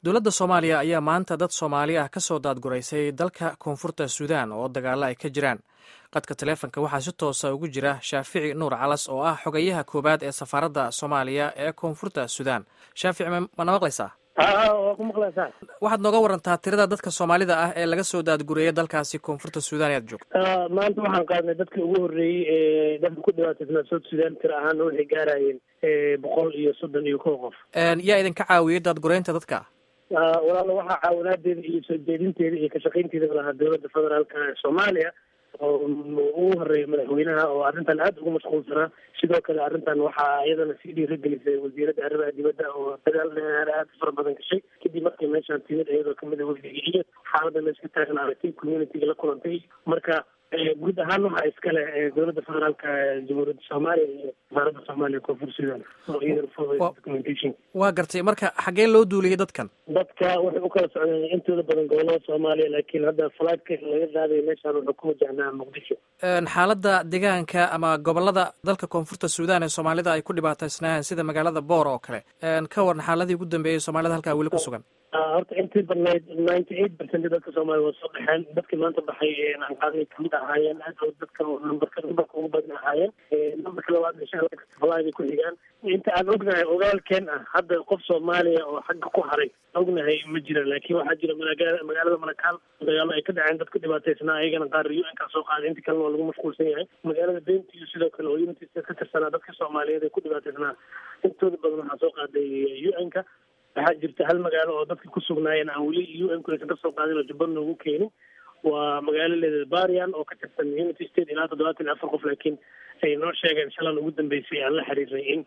dowladda soomaaliya ayaa maanta dad soomaali ah ka soo daadguraysay dalka koonfurta suudaan oo dagaalo ay ka jiraan qadka taleefonka waxaa si toosa ugu jira shaafici nuur calas oo ah xogayaha koowaad ee safaaradda soomaaliya ee koonfurta suudaan shaafici mana maqlaysaa waa ku maqlaysaa waxaad nooga warantaa tirada dadka soomaalida ah ee laga soo daadgureeyay dalkaasi koonfurta suudaan ead joogto maanta waxaan qaadnay dadkii ugu horreeyey ee dadka ku dhibaataysnaa south sudan tira ahaana waxay gaarayeen boqol iyo soddon iyo kow qof yaa idinka caawiyey daadgureynta dadka walaalo waxaa caawinaadeeda iyo soo jeedinteeda iyo kashaqaynteeda lahaa dowladda federaalka ee soomaaliya oo ugu horeeya madaxweynaha oo arrintan aada ugu mashquulsanaa sidoo kale arrintan waxaa iyadana sii dhiiragelisay wasiiradda arrimaha dibadda oo dagaal dheer aada fara badan gashay kadib markay meeshaan timid iyadoo kamid a wafdiga iyo xaaladda la iska taagan aragtay communityga la kulantay marka guud ahaan waxaa iskale dowladda federaalka jamhuuriyadda soomaaliya iyo wasaaradda soomaaliya koonfur sudan oo iyadana documentation waa gartay marka xaggee loo duuliyey dadkan dadka waxay u kala socdeen intooda badan gobolada soomaaliya laakiin hadda falaadka laga qaaday meeshaan wuxuu ku wajahnaa muqdisho xaaladda deegaanka ama gobolada dalka koonfurta suudaan ee soomaalida ay ku dhibaataysnaayeen sida magaalada boor oo kale ka waran xaaladii ugu dambeeyey soomaalida halkaa weli ku sugan horta intii badnayd ninety eight percent dadka soomaaliya waa soo baxeen dadkii maanta baxay aan qaaday kamid ahaayeen aad dadka numberka numberka ugu badan ahaayeen numberka labaad insha allah falaada ku xigaan inta aan ognahay ogaalkeen ah hadda qof soomaaliya oo xagga ku haray ognahay ma jira laakiin waxaa jira magaa magaalada malakaal dagaalo ay ka dhaceen dadka dhibaataysnaa ayagana qaar u n kaa soo qaaday inta kalena waa lagu mashquulsan yahay magaalada benti iyo sidoo kale oo unity ka tirsanaa dadka soomaaliyeed ee ku dhibaataysnaa intooda badan waxaa soo qaaday u n ka waxaa jirta hal magaalo oo dadka ku sugnaayeen aan weli u n ku aysan kasoo qaadin oo jubba noogu keenin waa magaalo leeda barian oo ka tirsan unity state ilaa toddobaatan iyo afar qof laakiin ay noo sheegeen shalan ugu dambeysay aan la xiriirnay in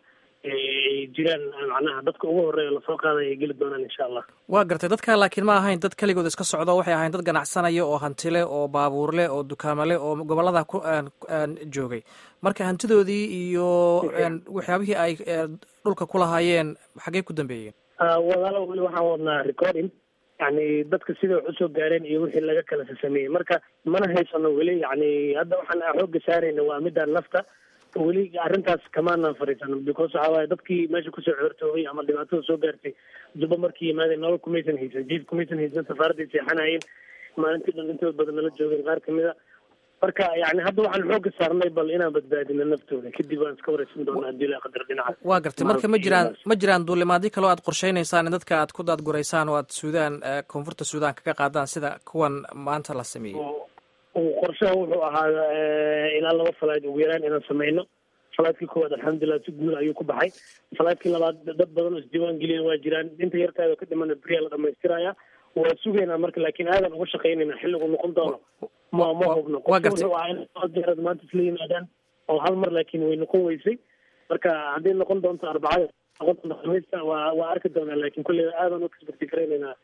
ay jiraan macnaha dadka ugu horreeya lasoo qaaday ay geli doonaan insha allah waa gartay dadka laakiin ma ahayn dad keligood iska socdo waxay ahayn dad ganacsanaya oo hantile oo baabuurle oo dukaamale oo gobolada ku joogay marka hantidoodii iyo waxyaabihii ay dhulka ku lahaayeen xaggey ku dambeeyeen walaalo weli waxaan wadnaa recording yani dadka sida wax usoo gaareen iyo wixii laga kala sasameeyey marka mana haysano weli yani hadda waxaan xooga saarayna waa midaan nafta weli arrintaas kamaanaan fariisano because waxaa waaye dadkii meesha kusoo coortoobay ama dhibaatada soo gaartay jubba markii yimaadeen nolol kumaysan haysan jiif kumaysan haysan safaaradday seexanayeen maalintii dhan intooda badan nala joogeen qaar kamid a marka yani hadda waxaan xooga saarnay bal inaan badbaadino naftooda kadib waan iska wareysan doonaa hadii la qadar dhinaca waa gartay marka ma jiraan ma jiraan duulimaadyo kaloo aad qorsheynaysaan in dadka aad ku daadguraysaan oo aad suudaan koonfurta suudaan kaga qaadaan sida kuwan maanta la sameeyey qorshaha wuxuu ahaa ilaa laba falayd ugu yaraan inaan sameyno falaadkii koowaad alxamdulilah si guul ayuu ku baxay falaadkii labaad dad badan oo isdiiwaan geliyan waa jiraan inta yartaada ka dhimana beriyaa la dhamaystiraya waa sugaynaa marka laakiin aadan uga shaqaynayna xilligu noqon doono ma ma hubno wuxuu ahaa in jeerad maanta isla yimaadaan oo hal mar laakiin way noqon weysay marka hadday noqon doonto arbacada noqon doonto khamiista waa waa arki doonaa laakiin kulley aadan u kasbarti garaynaynaa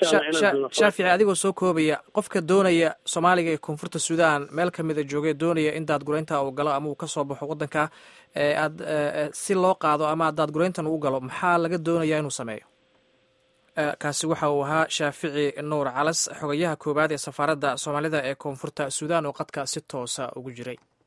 shaafici adigoo soo koobaya qofka doonaya soomaaliga ee koonfurta suudaan meel kamida joogee doonaya in daadgureynta uu galo ama uu kasoo baxo wadanka aad si loo qaado ama daadgureyntan uu galo maxaa laga doonaya inuu sameeyo kaasi waxa uu ahaa shaafici nuur calas xogayaha koowaad ee safaaradda soomaalida ee koonfurta suudaan oo qadka si toosa ugu jiray